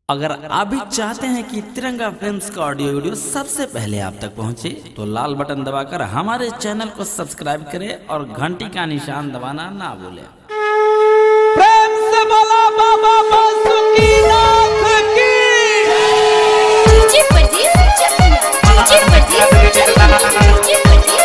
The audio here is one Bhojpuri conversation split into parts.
अगर आप भी चाहते हैं कि तिरंगा फिल्म्स का ऑडियो वीडियो सबसे पहले आप तक पहुंचे, तो लाल बटन दबाकर हमारे चैनल को सब्सक्राइब करें और घंटी का निशान दबाना ना भूलें प्रेम से बोला बाबा बासुकीनाथ की DJ Pradeep DJ Pradeep DJ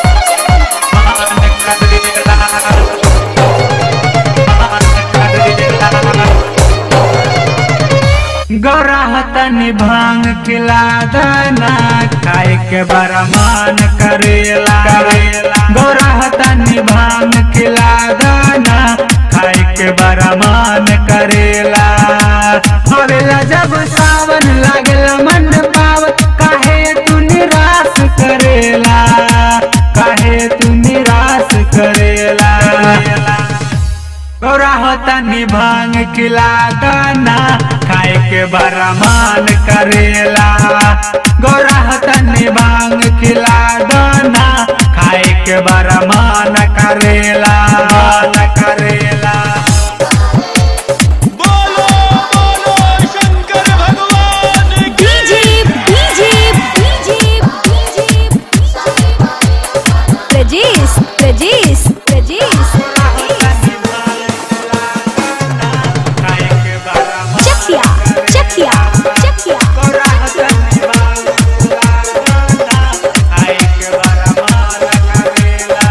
गौराहतनी भांग खिला दाना खाए के बड़ा मान करेला गौराहतनी भांग खिला दाना खाए के बड़ा मान करेला हवेला जब सावन लागेला मन पावत काहे तू निराश करेला काहे तू निराश करेला गौरा होता निभांग खिला दाना खाए के बड़ा मान करेला गौरा होता निभांग खिला दाना खाए के बड़ा मान करेला मान करेला बोलो बोलो शंकर भगवान की DJ DJ DJ Prajesh Prajesh Prajesh खाए के बड़ा मान चखिया चखिया चखिया गौरा होता निभांग खिला दाना खाए के बड़ा मान करेला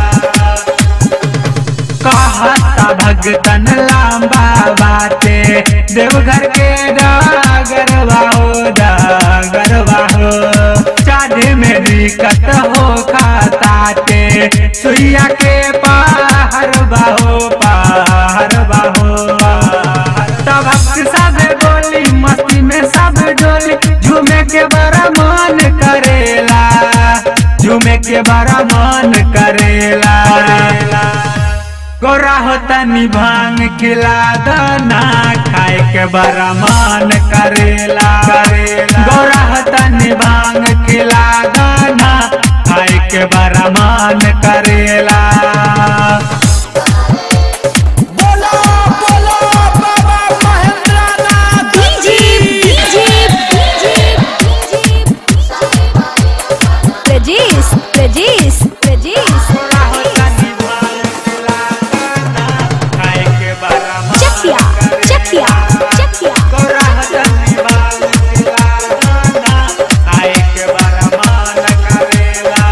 कहता भगतन लांबा बाटे देवघर के डागरवा हो डागरवा हो चाँद में दिक्कत हो खाताते सुइया के पहाड़ बाहो पहाड़ बाहो तब सब बोली मस्ती में सब डोली झूमे के बड़ा मन करेला झूमे के बड़ा मन करेला गोरा होता निभांग खिला दाना खाए के बड़ा मान करेला गोरा होता निभांग खिला दाना खाए के बड़ा मान करेला बोलो बोलो बाबा महेंद्रनाथ डीजे डीजे प्रजेश प्रजेश प्रजेश गोरा होता निभांग खिला दाना खाए के बड़ा मान चखिया चखिया चखिया गोरा होता निभांग खिला दाना खाए के बड़ा मान करेला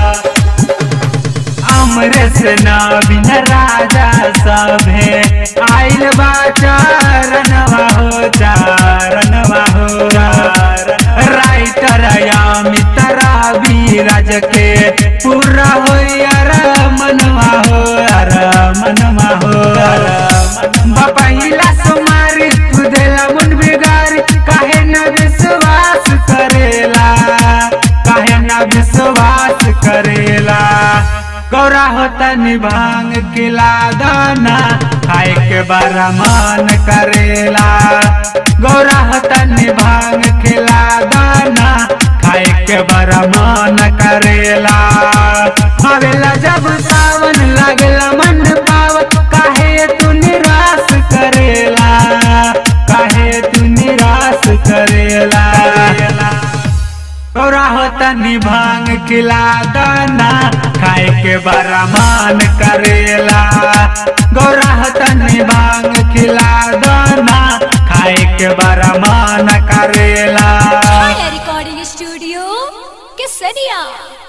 अमृत नवीन राजा सभे आइल बा चरणवा हो चरणवा हो राइटर अमित रवि राज के पूरा हो यार मनवा हो यार मनवा हो पहिला सुमारी तू देला मन बिगारी काहे न विश्वास करेला काहे न विश्वास करेला गौरा होता निभांग खिला दाना खाए के बड़ा मन करेला गौरा होता निभांग खिला दाना खाए के बड़ा मन करेला हवेला जब सावन लागेला मन पावत काहे तू निराश करेला काहे तू निराश करेला गौरा होता निभांग खिला दाना खाए के बड़ा मान करेला गौरा होता निभांग खिला दाना खाए के बड़ा मान करेला रिकॉर्डिंग स्टूडियो केसरिया